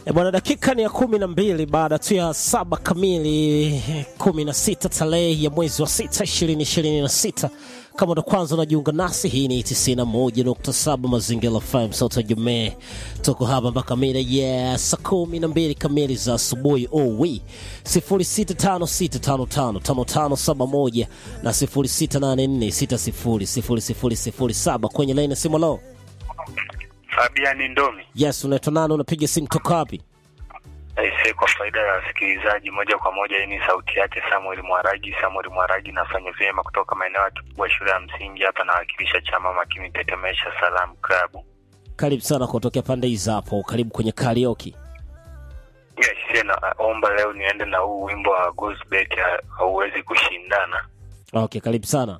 E bwana, dakika ni ya kumi na mbili baada tu ya saba kamili kumi na sita tarehe ya mwezi wa sita ishirini ishirini na sita kama ndo kwanza unajiunga nasi, hii ni 91.7 Mazingira FM sauti ya Jamii. Tuko hapa mpaka mida ya saa kumi na mbili kamili za asubuhi. Owi 0656555571 na 0684600007 kwenye laini ya simu. Lo, Fabian Ndomi. yes, unaitwa nani? Unapiga simu toka wapi? Aise, kwa faida ya wasikilizaji moja kwa moja, hii ni sauti yake Samuel Mwaragi. Samuel Mwaragi, nafanya vyema kutoka maeneo ya Kibwa shule ya msingi hapa, nawakilisha chama makini Tetemesha Salam Club. Karibu sana kutokea pande hizi hapo, karibu kwenye karaoke. Yes, naomba leo niende na huu wimbo wa Gosbet hauwezi kushindana. Okay, karibu sana.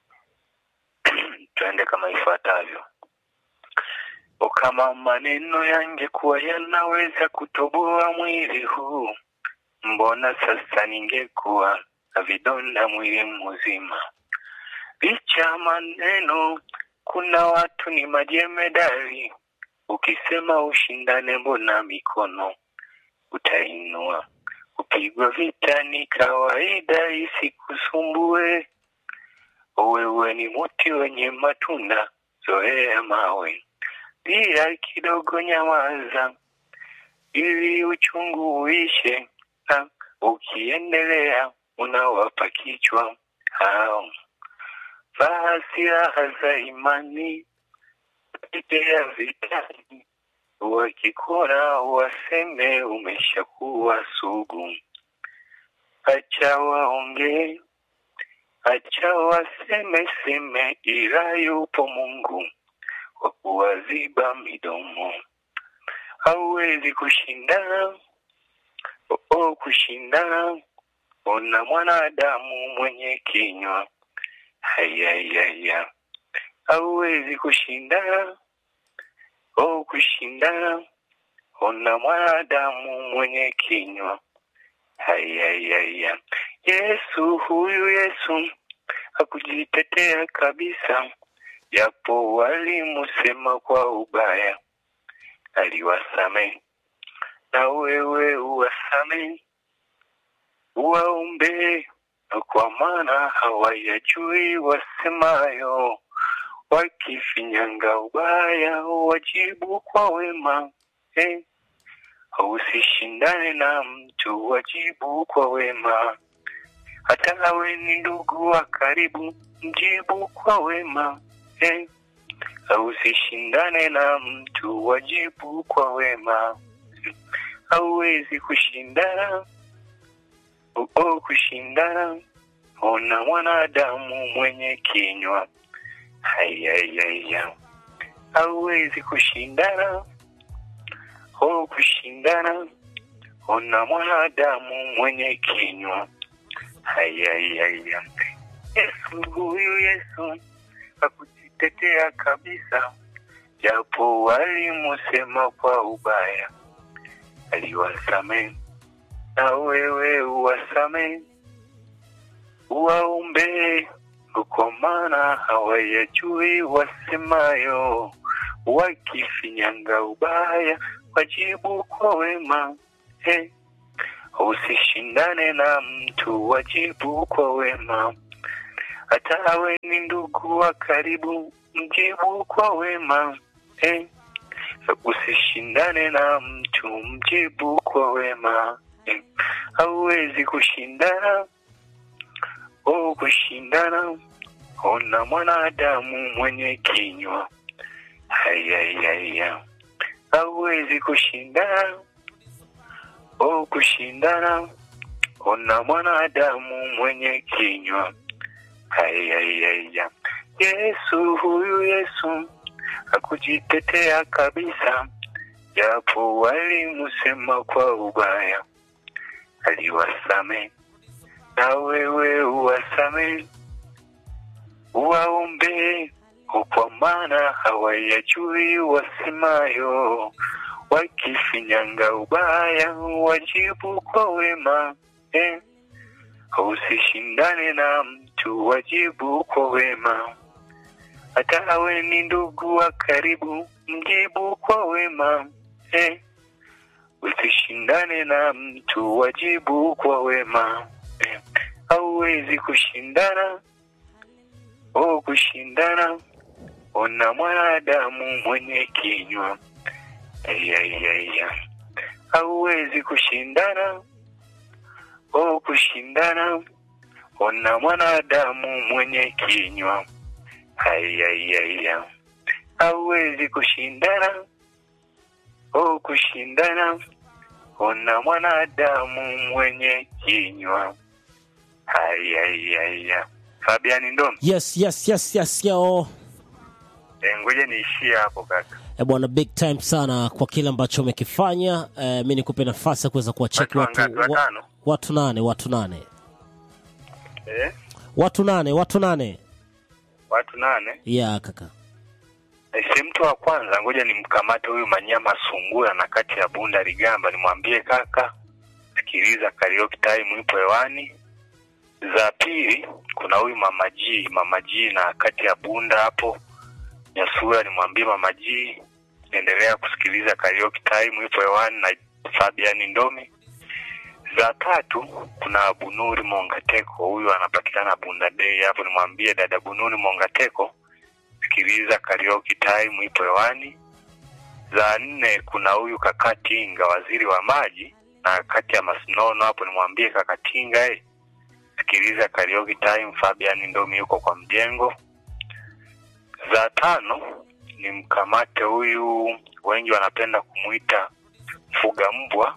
Tuende kama ifuatavyo. O, kama maneno yangekuwa yanaweza kutoboa mwili huu, mbona sasa ningekuwa na vidonda mwili mzima. Licha ya maneno, kuna watu ni majemedari. Ukisema ushindane, mbona mikono utainua? Kupigwa vita ni kawaida, isikusumbue. Wewe ni muti wenye matunda, zoea mawe pia kidogo nyamaza, ili uchungu uishe, na ukiendelea unawapa kichwa hao. Vaa silaha za imani, tetea vitani, wakikona waseme umeshakuwa sugu. Acha waongee, acha waseme seme, ila yupo Mungu kwa kuwaziba midomo. Hauwezi kushindana oo, kushindana ona mwanadamu mwenye kinywa hayayaya. Hauwezi kushindana oo, kushindana ona mwanadamu mwenye kinywa hayayaya. Yesu huyu Yesu hakujitetea kabisa japo walimusema kwa ubaya, aliwasame na wewe uwasame, uwaombe kwa maana hawayajui wasemayo. Wakifinyanga ubaya, wajibu kwa wema eh. Usishindane na mtu, wajibu kwa wema. Hata awe ni ndugu wa karibu, mjibu kwa wema eh. Usishindane na mtu, wajibu kwa wema. Hauwezi kushindana oo, kushindana ona mwanadamu mwenye kinywa hayayaya. Hauwezi kushindana oo, kushindana ona mwanadamu mwenye kinywa hayayaya. Yesu huyu Yesu hakujitetea kabisa, japo walimusema kwa ubaya, aliwasame na wewe uwasame, uwaombe kwa maana hawayajui wasemayo. Wakifinyanga ubaya, wajibu kwa wema eh. Usishindane na mtu, wajibu kwa wema hata awe ni ndugu wa karibu, mjibu kwa wema eh. Usishindane na mtu, mjibu kwa wema eh. Hauwezi kushindana oh, kushindana ona mwanadamu mwenye kinywa hayayaya. Hauwezi kushindana oh, kushindana ona mwanadamu mwenye kinywa Hayayaya. Yesu huyu Yesu hakujitetea kabisa, japo walimusema kwa ubaya, aliwasame na wewe uwasame, uwaombe kwa maana hawayajui wasemayo. Wakifinyanga ubaya, wajibu kwa wema eh. Usishindane na mtu, wajibu kwa wema. Hata awe ni ndugu wa karibu, mjibu kwa wema eh. usishindane na mtu wajibu kwa wema eh, hauwezi kushindana oh kushindana ona mwanadamu mwenye kinywa ayayaya hauwezi kushindana oh kushindana ona mwanadamu mwenye kinywa ayayaya hauwezi kushindana oh kushindana ona mwanadamu mwenye kinywa ayayaya fabiani ndomi yes yes yes yes yo e, ngoja niishie hapo kaka e bwana big time sana kwa kile ambacho umekifanya e, mi nikupe nafasi ya kuweza kuwacheki Watu watu, wangapi? wa, Watano? watu nane watu nane eh? watu nane watu nane watu nane ya kaka Aise, mtu wa kwanza ngoja nimkamate huyu Manyama Sungura na kati ya Bunda Ligamba, nimwambie kaka, sikiliza karaoke time ipo hewani. Za pili kuna huyu Mama G, Mama G na kati ya Bunda hapo Nyasura, nimwambie Mama G endelea kusikiliza karaoke time ipo hewani na Fabian Ndomi. Za tatu kuna Bunuri Mongateko, huyu anapatikana Bunda Day hapo, nimwambie dada Bunuri Mongateko sikiliza karaoke time ipo hewani. Za nne kuna huyu Kakatinga, waziri wa maji na kati ya Masinono hapo, nimwambie Kakatinga eh, sikiliza karaoke time. Fabian Ndomi yuko kwa mjengo. Za tano ni mkamate huyu, wengi wanapenda kumwita mfuga mbwa,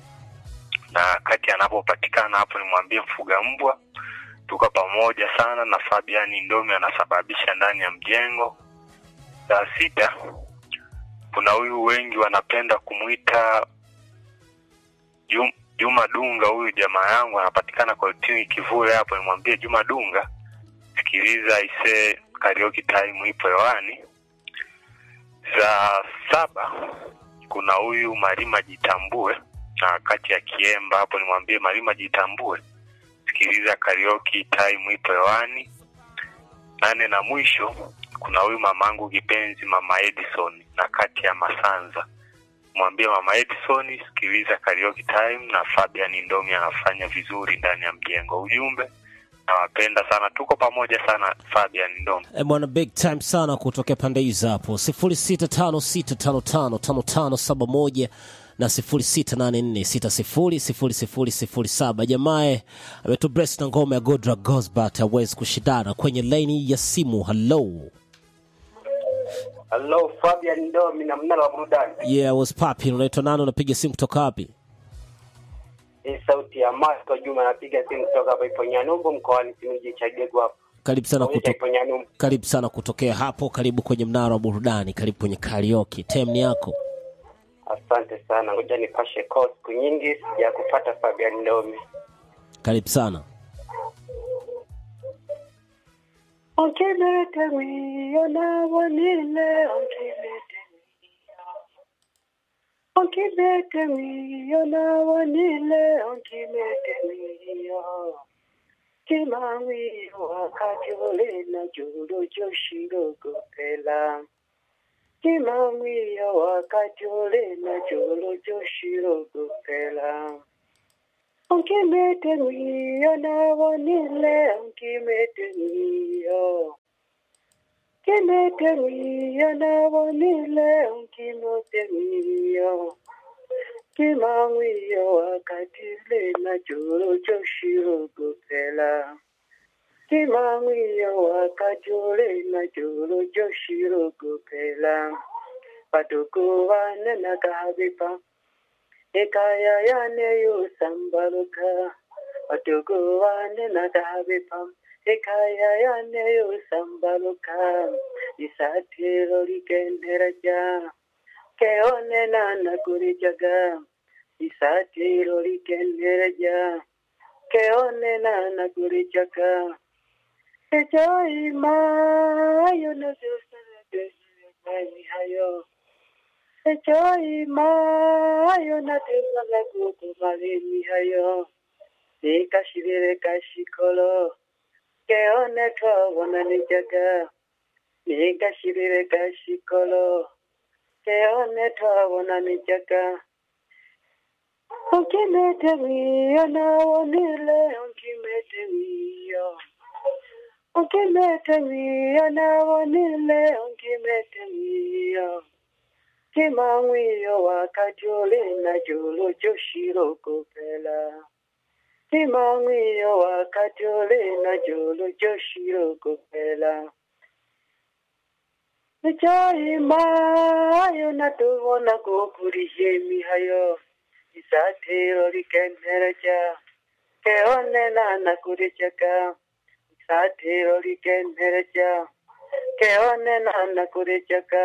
na kati anapopatikana hapo, nimwambie mfuga mbwa tuko pamoja sana na Fabiani Ndomi anasababisha ndani ya mjengo. Saa sita kuna huyu wengi wanapenda kumwita Jum- Juma Dunga, huyu jamaa yangu anapatikana kwa utini kivule hapo, nimwambie Juma Dunga, sikiliza ise karaoke time ipo hewani. Za saba kuna huyu Marima Jitambue na kati ya Kiemba hapo, nimwambie Marima Jitambue sikiliza karaoke time ipo hewani. Nane na mwisho kuna huyu mamangu kipenzi mama Edison na kati ya Masanza, mwambie mama Edison sikiliza karaoke time, na Fabian Ndomi anafanya vizuri ndani ya mjengo. Ujumbe nawapenda sana, tuko pamoja sana Fabian Ndomi. e bwana big time sana kutokea pande hizo hapo 0656555571 na 0684600007 jamae ametubres na ngoma ya godra gosbat awezi kushindana kwenye laini ya simu halo Hello, Fabian Ndomi na mnara wa burudani. yeah was popping unaitwa nani unapiga simu kutoka wapi Hii sauti ya Marco Juma napiga simu kutoka hapa ipo Nyanumbu mkoani Simiyu Chagegu hapo. karibu sana Onyesha kuto, ipo Nyanumbu. karibu sana kutokea hapo karibu kwenye mnara wa burudani karibu kwenye karaoke tem ni yako Asante sana. Ngoja nipashe call siku nyingi sija kupata Fabian Ndomi. karibu sana Onkimete mwiyo nabonile onkimete mwiyo. Onkimete mwiyo nabonile onkimete mwiyo. Kimangwiyo wakati ule na julu joshirogopela. Kimangwiyo wakati ule na julu joshirogopela. Onkimete mwiyo nabonile onkimete mwiyo. Kimete mwiyo nabonile onkimete mwiyo. Kimangwiyo wakati ule na julu joshirogopela. Kimangwiyo wakati ule na julu joshirogopela. Paduku wane nakahabipa. Ekaya yane yosambaluka. Paduku wane nakahabipa. Ekaya yane yosambaluka. Isatiro likenderaja. Keone nana kurijaga. Isatiro likenderaja. Keone nana kurijaga. Ejoima ayo na Ni hayo. Ejoima ayo na tezala kukumali ni hayo. Nikashirire kashikolo. Keone twabona nijaga. Nikashirire kashikolo. Keone twabona nijaga. Ukimetemia nawonile ukimetemia Ukimetemia nawonile ukimetemia Timangwiyo wakajole na jolo joshiro kopela Timangwiyo wakajole na jolo joshiro kopela Nichayimayo natubona kukurishe mihayo Isatiro likenhereja Keonena nakurichaka Isatiro likenhereja Keonena nakurichaka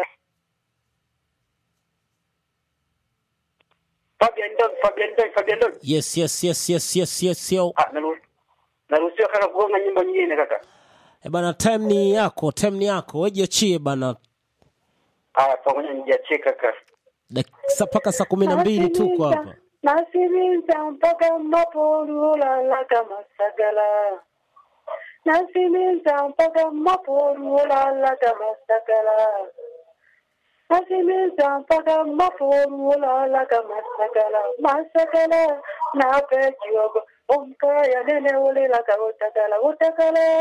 Fabian Dog, Fabian Dog, Fabian Dog. yes yes yes yes yes yes yo Ah, naru- naruhusiwa kaka kugonga nyimbo nyingine kaka. e bana time ni yako time ni yako wejiachie bana Ah, pamoja nijiachie kaka. dakika mpaka saa kumi na mbili tuko hapa Nasiminza mpaka maporula kama sagala Nasiminza mpaka maporula kama sagala Nasiminza mpaka maporula kama sagala Masagala na pejogo Omkaya nene ulila ka utakala utakala